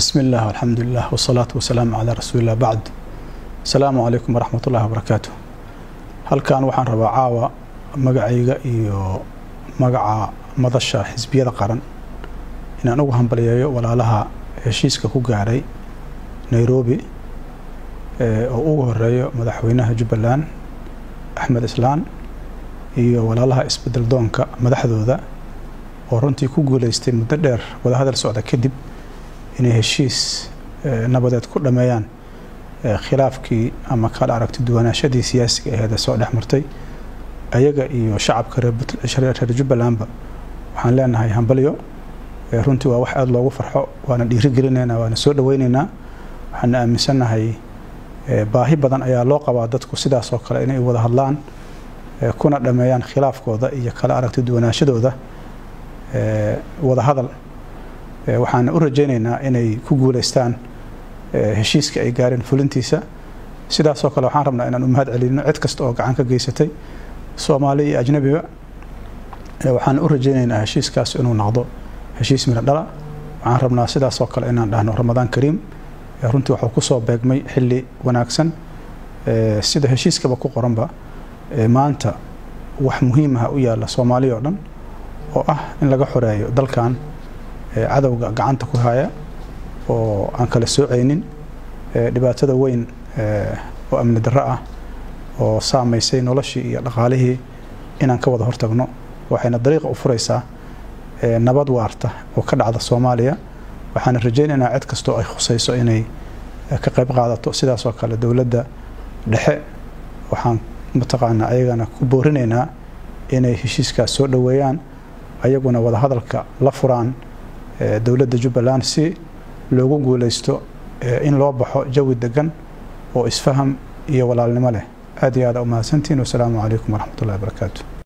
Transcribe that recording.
bismi illah alxamdulilah wsalaatu wasalaamu calaa rasuulilah bacd asalaamu calaykum waraxmat ullahi wabarakaatu halkan waxaan rabaa caawa magacayga iyo magaca madasha xisbiyada qaran inaan ugu hambaliyeeyo walaalaha heshiiska ku gaaray nairobi oo ugu horeeyo madaxweynaha jubbaland axmed islaan iyo walaalaha isbedel doonka madaxdooda oo runtii ku guuleystay muddo dheer wadahadal socda kadib inay heshiis nabadeed ku dhameeyaan khilaafkii ama kala aragti duwanaashadii siyaasiga aheed ee soo dhex martay ayaga iyo shacabka reer jubbalandba waxaan leenahay hambalyo runtii waa wax aada loogu farxo waana dhiirigelinaynaa waana soo dhaweynaynaa waxaana aaminsannahay baahi badan ayaa loo qabaa dadku sidaas oo kale inay wada hadlaan kuna dhameeyaan khilaafkooda iyo kala aragti duwanaashadooda wada hadal waxaana u rajaynaynaa inay ku guuleystaan heshiiska ay gaareen fulintiisa sidaasoo kale waxaan rabnaa inaan u mahad celino cid kasta oo gacan ka geysatay soomaali iyo ajnabiba waxaan u rajaynaynaa heshiiskaas inuu noqdo heshiis midho dhala waxaan rabnaa sidaasoo kale inaan dhahno ramadaan kariim runtii waxuu kusoo beegmay xilli wanaagsan sida heshiiskaba ku qoranba maanta wax muhiim ah u yaalla soomaaliya oo dhan oo ah in laga xoreeyo dalkan cadowga gacanta ku haya oo aan kala soocaynin dhibaatada weyn oo amni darro ah oo saamaysay noloshii iyo dhaqaalihii inaan ka wada hortagno waxayna dariiqa u furaysaa nabad waarta oo ka dhacda soomaaliya waxaana rajaynaynaa cid kastoo ay khusayso inay ka qayb qaadato sidaasoo kale dowladda dhexe waxaan mataqaanaa ayagana ku boorinaynaa inay heshiiskaas soo dhoweeyaan ayaguna wada hadalka la furaan dowladda jubbaland si loogu guuleysto in loo baxo jawi degan oo isfaham iyo walaalnimo leh aad iyo aada u mahadsantiin wasalaamu calaykum waraxmat ullahi barakaatu